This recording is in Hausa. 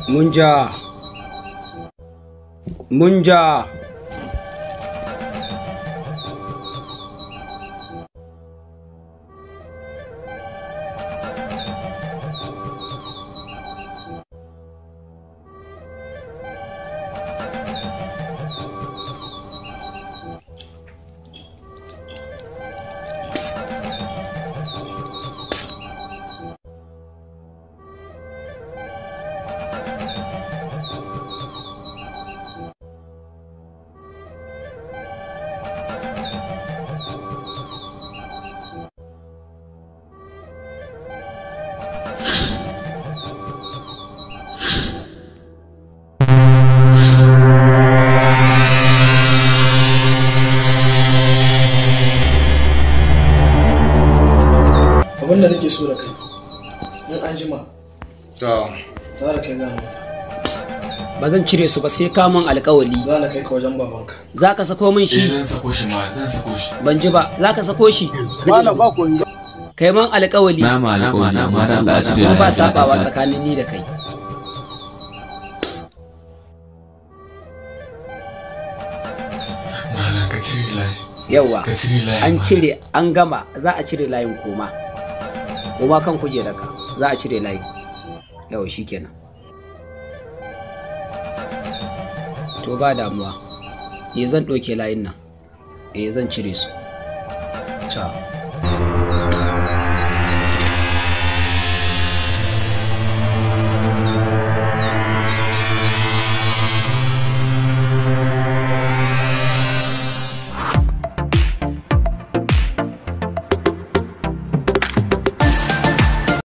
munja munja abin da nake so da kai in an jima to za da kai za mu ba zan cire su ba sai kamun alkawali za na kai ka wajen babanka za ka sako min eh shi zan sako shi ma zan sako shi ban ji ba za ka sako shi Malam ba ko kai man alkawali na ma na ma na ma dan Allah a cire kuma ba lafiya. sabawa tsakanin ni da kai malam ka cire layi yawa ka cire layi an malam. cire an gama za a cire layin koma koma kan kujerarka za a cire layin yawa shikenan to ba damuwa eh zan ɗauke layin nan eh zan cire su ciao